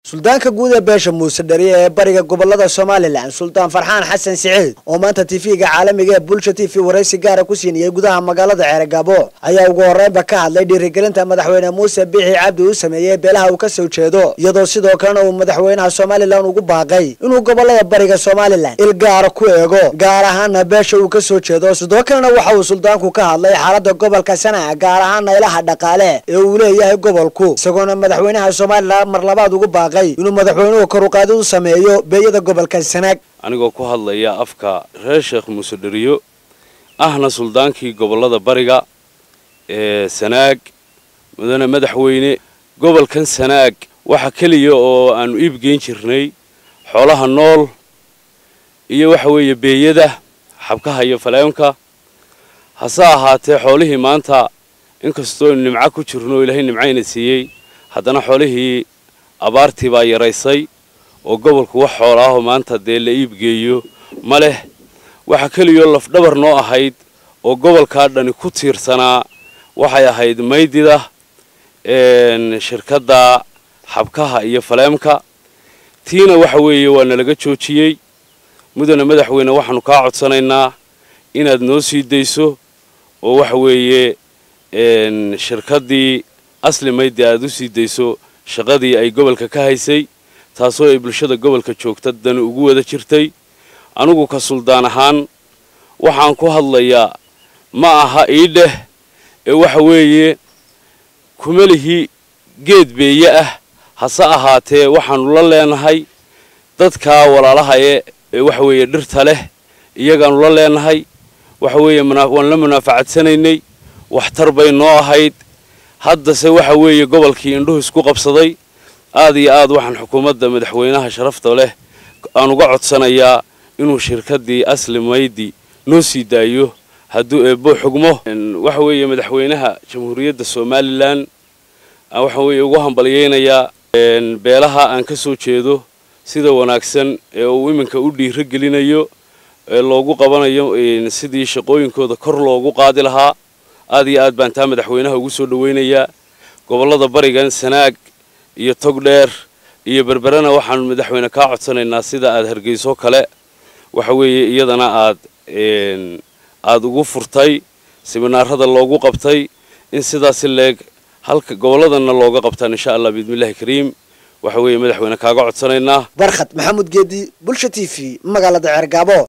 suldaanka guud ee beesha muuse dhariye ee bariga gobolada somalilan suldaan farxaan xasan siciid oo maanta tv-ga caalamiga ee bulsha t v waraysi gaara ku siinayay gudaha magaalada ceergaabo ayaa ugu horeynba ka hadlay dhiirigelinta madaxweyne muuse biixi cabdi uu sameeyey beelaha uu ka soo jeedo iyadoo sidoo kalena uu madaxweynaha somalilan ugu baaqay inuu gobolada bariga somalilan il gaara ku eego gaar ahaana beesha uu ka soo jeedo sidoo kalena waxa uu suldaanku ka hadlay xaalada gobolka sanaa gaar ahaana ilaha dhaqaale ee uu leeyahay gobolku isagoona madaxweynaha somalilan mar labaad ugu baaqay inuu madaxweynuhu karuqaadid u sameeyo beeyada gobolka sanaag anigoo ku hadlaya afka reer sheekh muuse dheriyo ahna suldaankii gobollada bariga ee sanaag mudane madaxweyne gobolkan sanaag waxa keliya oo aanu iibgeyn jirnay xoolaha nool iyo waxa weeye beeyada xabkaha iyo faleemka hase ahaatee xoolihii maanta inkastoo nimco ku jirno oo ilaahay nimcayna siiyey haddana xoolihii abaartii baa yaraysay oo gobolku wax xoolaahoo maanta dee la iibgeeyo ma leh waxa keliyoo lafdhabar noo ahayd oo gobolkaa dhani ku tiirsanaa waxay ahayd maydida shirkadda xabkaha iyo faleemka tiina waxa weeye waa nalaga joojiyey mudane madaxweyne waxaanu kaa codsanaynaa inaad noo sii dayso oo waxa weeye shirkaddii asli maydi aad u sii dayso shaqadii ay gobolka ka haysay taasoo ay bulshada gobolka joogta dani ugu wada jirtay anigu ka suldaan ahaan waxaan ku hadlayaa ma aha iidheh ee waxa weeye kumalihii geed beeye ah hase ahaatee waxaannu la leenahay dadkaa walaalahaye ee waxa weeye dhirta leh iyagaannu la leenahay waxa weeye waan la munaafacadsanaynay waxtar bay noo ahayd haddase waxa weeye gobolkii indhuhu isku qabsaday aad iyo aad waxaan xukuumadda madaxweynaha sharafta leh aan uga codsanayaa inuu shirkaddii asli maydi noo sii daayo hadduu eebbo xugmo waxa weeye madaxweynaha jamhuuriyadda somalilan waxa weeye ugu hambalyaynayaa beelaha aan ka soo jeedo sida wanaagsan ee uu iminka u dhiiro gelinayo ee loogu qabanayo sidii shaqooyinkooda kor loogu qaadi lahaa aad iyo aad baan taa madaxweynaha ugu soo dhawaynayaa gobollada barigan sanaag iyo togdheer iyo berberena waxaanu madaxweyne kaa codsanaynaa sida aad hargeyso kale waxa weeye iyadana aad aada ugu furtay siminaarada loogu qabtay in sidaasi leeg halka gobolladana looga qabtaan insha allah biidnillahi kariim waxa weeye madaxweyne kaaga codsanaynaa barkhad maxamuud geedi bulsha t v magaalada ceergaabo